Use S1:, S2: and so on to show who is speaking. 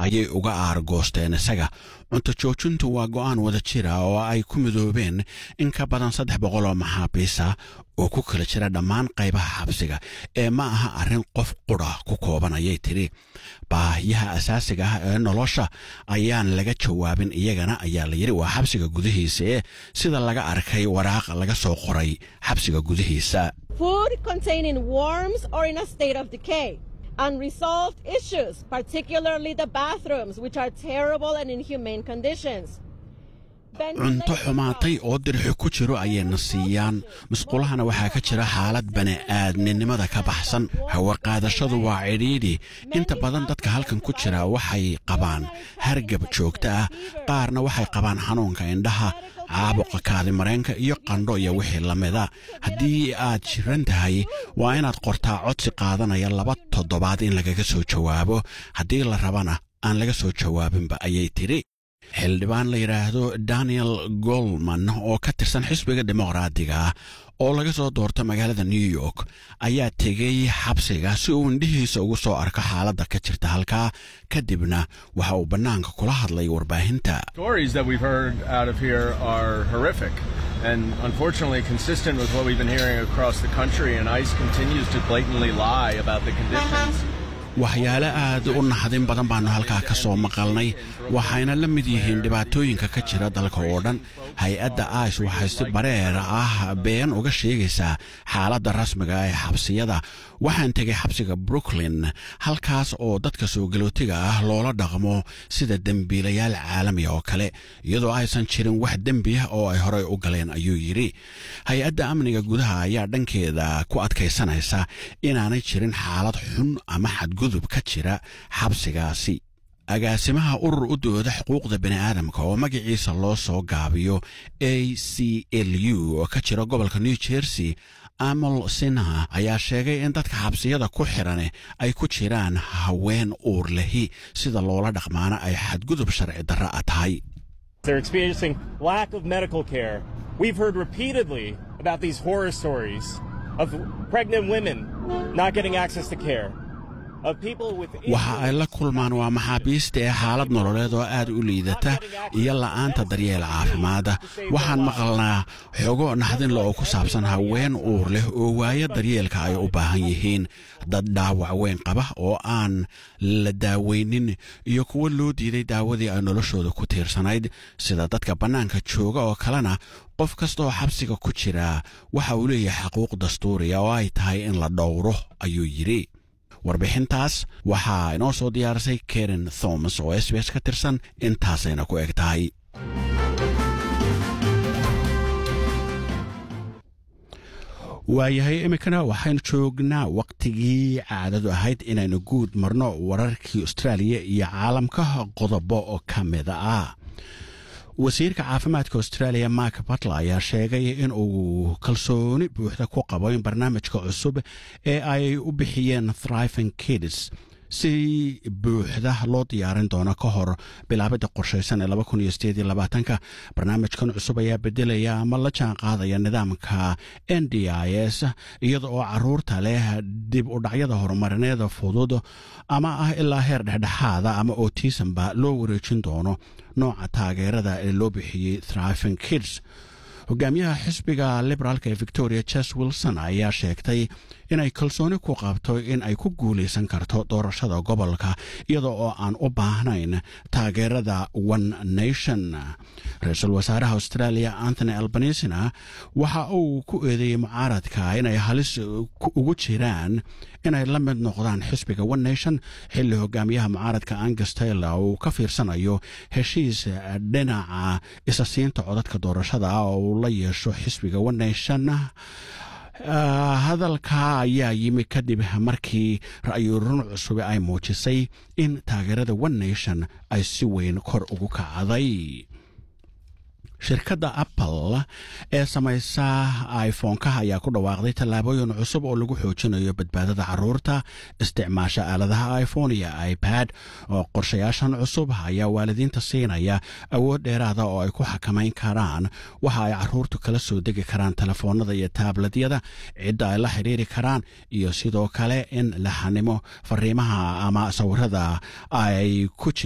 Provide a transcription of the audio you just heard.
S1: ayay uga aargoosteen isaga cunto joojintu waa go'aan wada jira oo ay ku midoobeen in ka badan saddex boqol oo maxaabiisa oo ku kala jira dhammaan qaybaha xabsiga ee ma aha arrin qof qudha ku kooban ayay tidhi baahiyaha asaasiga ah ee nolosha ayaan laga jawaabin iyagana ayaa la yidhi waa xabsiga gudihiisa ee sida laga arkay waraaq laga soo qoray xabsiga gudihiisa
S2: food containing worms or in a state of decay unresolved issues particularly the bathrooms which are terrible and inhumane conditions
S1: cunto xumaatay oo dirxi ku jiro ayayna siiyaan musqulahana waxaa ka jira xaalad bani'aadminimada ka baxsan hawaqaadashadu waa cidhiidhi inta badan dadka halkan ku jira waxay qabaan hargab joogto ah qaarna waxay qabaan xanuunka indhaha caabuqa kaadimareenka iyo qandho iyo wixii la mida haddii aad jiran tahay waa inaad qortaa codsi qaadanaya laba toddobaad in lagaga soo jawaabo haddii la rabana aan laga soo jawaabinba ayay tidhi xildhibaan la yidhaahdo daniel golman oo ka tirsan xisbiga dimuqraadiga ah oo laga soo doorto magaalada new york ayaa tegey xabsiga si uu indhihiisa ugu soo arko xaaladda ka jirta halkaa kadibna waxa uu bannaanka kula hadlay warbaahinta
S3: and unfortunately consistent with what we've been hearing across the country and ICE continues to blatantly lie about the conditions
S1: waxyaale aad u naxdin badan baannu halkaa ka soo maqalnay waxayna la mid yihiin dhibaatooyinka ka jira dalka oo dhan hay-adda ice waxay si bareer ah been uga sheegaysaa xaaladda rasmiga ee xabsiyada waxaan tegay xabsiga brooklyn halkaas oo dadka soo galootiga ah loola dhaqmo sida dembiilayaal caalamiga oo kale iyadoo aysan jirin wax dembi ah oo ay horey u galeen ayuu yidhi hay-adda amniga gudaha ayaa dhankeeda ku adkaysanaysa inaanay jirin xaalad xun ama xadgudub ka jira xabsigaasi agaasimaha urur u dooda xuquuqda bini'aadamka oo magaciisa loo soo gaabiyo a c l u oo ka jira gobolka new jersey amal sinha ayaa sheegay in dadka xabsiyada ku xidhan ay ku jiraan haween uur lehi sida loola dhaqmaana ay xadgudub sharci darra a tahay
S4: They're experiencing lack of medical care. We've heard repeatedly about these horror stories of pregnant women not getting access to care.
S1: waxa ay la kulmaan waa maxaabiista ee xaalad nololeed oo aad u liidata iyo la'aanta daryeel caafimaada waxaan maqalnaa xogo naxdinle oo ku saabsan haween uur leh oo waayo daryeelka ay u baahan yihiin dad dhaawac weyn qaba oo aan la daaweynin iyo kuwo loo diiday daawadii ay noloshooda ku tiirsanayd sida dadka bannaanka jooga oo kalena qof kastaoo xabsiga ku jira waxa uu leeyahay xaquuq dastuuriya oo ay tahay in la dhowro ayuu yidhi warbixintaas waxaa inoo soo diyaarisay karen thomas oo s b s ka tirsan intaasayna ku eg tahay waayahay iminkana waxaynu joognaa wakhtigii caadadu ahayd inaynu guud marno wararkii austraaliya iyo caalamka qodobo oo ka mida ah wasiirka caafimaadka australia mark batler ayaa sheegay in uu kalsooni buuxda ku qabo in barnaamijka cusub ee ay u bixiyeen thriving kids si buuxda loo diyaarin doono ka hor bilaabada qorshaysan ee ka barnaamijkan cusub ayaa bedelaya ama la jaan qaadaya nidaamka n d i s iyada oo caruurta leh dib u dhacyada horumarineeda fudud ama ah ilaa heer dhexdhexaada ama otisamba loo wareejin doono nooca taageerada ee loo bixiyey thriving kids hogaamiyaha xisbiga liberaalka ee victoria ches wilson ayaa sheegtay inay kalsooni ku qabto in ay ku guulaysan karto doorashada gobolka iyada oo aan u baahnayn taageerada one nation ra-iisul wasaaraha australia anthony albanisina waxa uu ku eedeeyey mucaaradka inay halis ugu jiraan inay la mid noqdaan xisbiga one nation xilli hogaamiyaha mucaaradka angus taylor uu ka fiirsanayo heshiis dhinaca isasiinta codadka doorashada ah oo uu la yeesho xisbiga one nation hadalka ayaa yimi kadib markii ra'yurun cusube ay muujisay in taageerada one nation ay si weyn kor ugu kacday shirkadda apple ee samaysa iphonekaha ayaa ku dhawaaqday tallaabooyin cusub oo lagu xoojinayo badbaadada caruurta isticmaasha aaladaha iphone iyo ipad oo qorshayaashan cusub ayaa waalidiinta siinaya awood dheeraada oo ay ku xakamayn karaan waxa ay caruurtu kala soo degi karaan telefoonada iyo taabladyada cidda ay la xidhiiri karaan iyo sidoo kale in la xanimo fariimaha ama sawirada ay ku